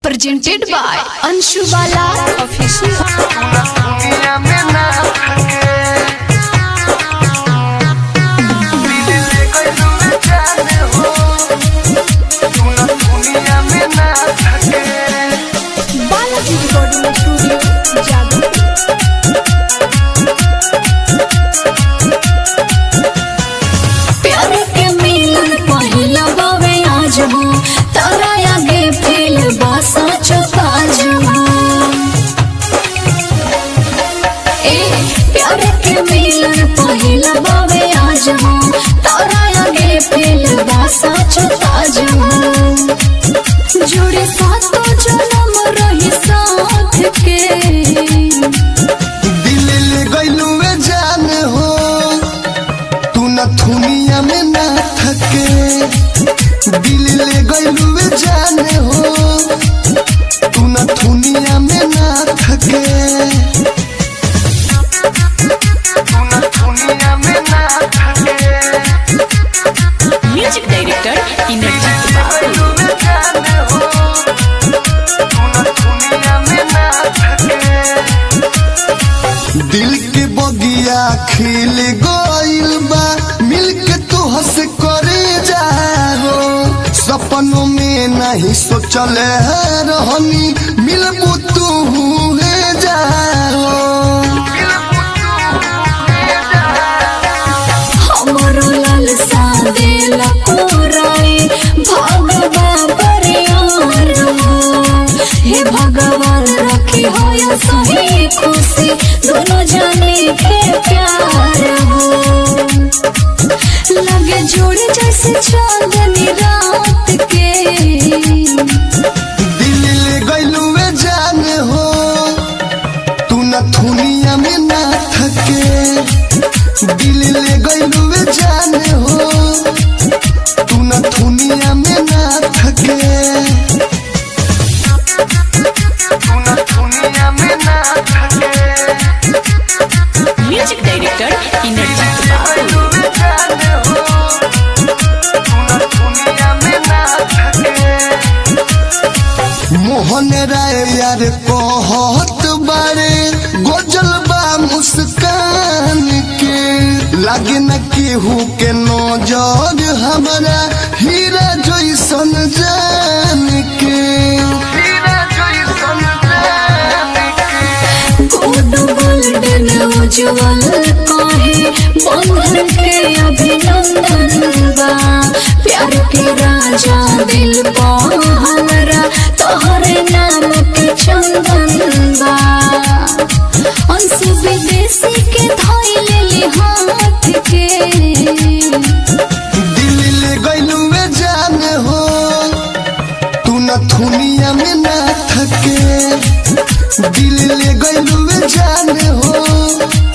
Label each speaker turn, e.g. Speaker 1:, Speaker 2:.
Speaker 1: presented by Anshu Bala Official.
Speaker 2: दुनिया में ना थके दिल ले कोई दूर जाने हो तू ना दुनिया में ना थके
Speaker 1: Balaji Recording Studio, Jagadpur. प्यार के मिलन पहिला बावे आज हो तारा आगे फेल बासा चौकाज हो ए प्यार के मिलन पहिला बावे आज हो तारा आगे फेल बासा चौकाज हो जुड़े सातो जन्म रही साथ के
Speaker 2: दिल ले गइलू में जान हो तू ना दुनिया में ना थके दिल ले गइलू में जान हो तू ना दुनिया में ना थके तू ना दुनिया में ना थके
Speaker 1: म्यूजिक डायरेक्टर इनरजीत बाबू
Speaker 2: गइलू में जान हो तू ना दुनिया में ना थके दिल के बगिया खिल गइल बा मिल के तू हंस करे जाओ सपनों में नहीं सोचल रहनी मिलबू तू हुए जाओ
Speaker 1: हमरो लाल सादे लकोराए भगवा परियार हे भगवान रखी हो या सही खुशी दोनों जाने के प्यार हो लगे जोड़े जैसे चांदनी रात के
Speaker 2: दिल ले गइलू में जान हो तू न दुनिया में ना थके दिल ले गइलू में जान हो तू न दुनिया में ना थके तू न दुनिया में ना थके
Speaker 1: म्यूजिक डायरेक्टर इनरजीत बाबू
Speaker 2: मोहन राय यार कहत बारे गोजल बा मुस्कान के लागे न केहू के नजर हमारा हीरा जैसन जान के हीरा जैसन जान के
Speaker 1: गुड गोल्डन उज्जवल काहे बंधन के अभिनंदन बा प्यार के राजा दिल पा हमरा तोहरे नाम के चंदन बा अंशु विदेशी के धोइले ले हाथ के
Speaker 2: दिल ले गइलू में जान हो तू न दुनिया में ना थके दिल ले गइलू में जान हो